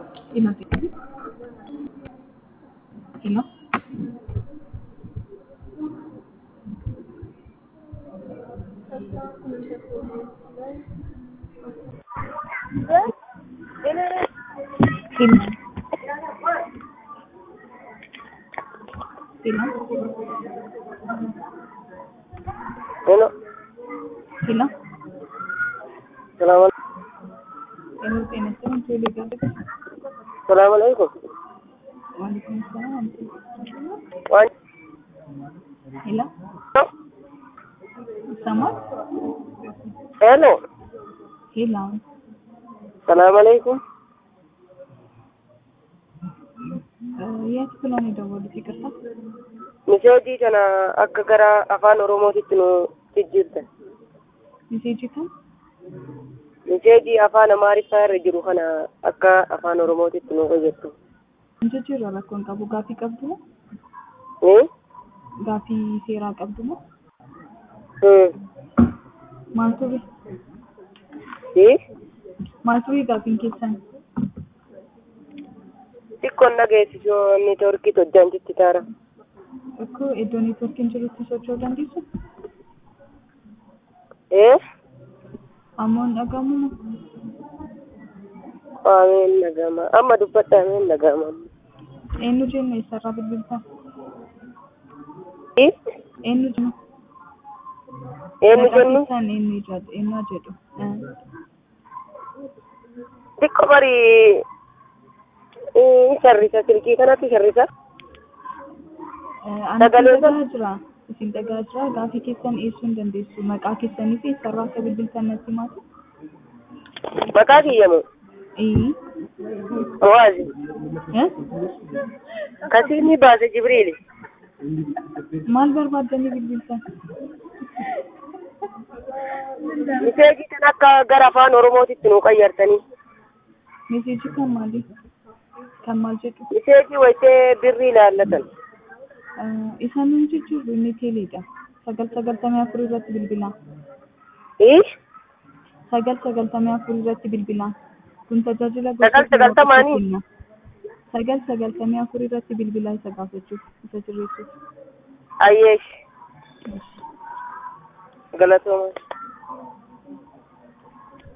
Imagine. Hello? Hello? Hello? Hello. Hello? Salaam Hello, ጤና ይስጥልኝ ቴሌ ጋር Salaam alaikum. ዋሌኩም ሰላም Waan ሄሎ ይሰማል Hello. ሄሎ Salaam alaikum. የት ብለው ነው የደወሉት ይቅርታ Miseejii kana akka gara afaan Oromootitti nu jijjiirtan. ሚሴጅ kan Miseejii afaan Amaariffaa irra jiru kana akka afaan Oromootitti nu fayyaddu. jijjiirra rakkoon qabu gaafii qabdu moo Hmm? gaafii seeraa qabdu moo Hmm. maal ture Hmm? maal ture gaafiin keessan Xiqqoon dhageessisuu neetworkii hojjaan jitti taara. Akkoo iddoo neetworkiin jirutti socho'uu dandeessu Eh? ammoo hin dhagahamu Ameen nagama. Amma dubbadha ameen nagama. eenyu jenna eessarraa bilbiltan Hmm? eenyu jenna Eenyu Maqaan jennu? keessan eenyu jedhu eenyu jedhu Xiqqoo barii eh, sharrisa silkii kanatti sharrisa. ani Sagalee isin dhagaa jira isin dhagaa jira gaafii keessan eessuu hin dandeessu maqaa keessanii fi eessarraa akka bilbiltan natti himaatu Maqaa kiyyamu. ee Waazi. Eh? Kasiini baase Jibriili. maal barbaaddanii bilbiltan Miseejii kan akka gara afaan Oromootitti nu qayyartanii. meeseejii kan maali kan maal jedhu Miseejii wayitee birrii ilaallatan. isaan hin jijjiirru inni teeleedha sagal sagaltamii afur irratti bilbilaa Ish? sagal sagaltamii afur irratti bilbilaa kun tajaajila Sagal sagaltamaanii? kenna. sagal sagaltamii afur irratti bilbilaa isa gaafachuuf isa sirreessuuf Ayyeesh. Galatooma.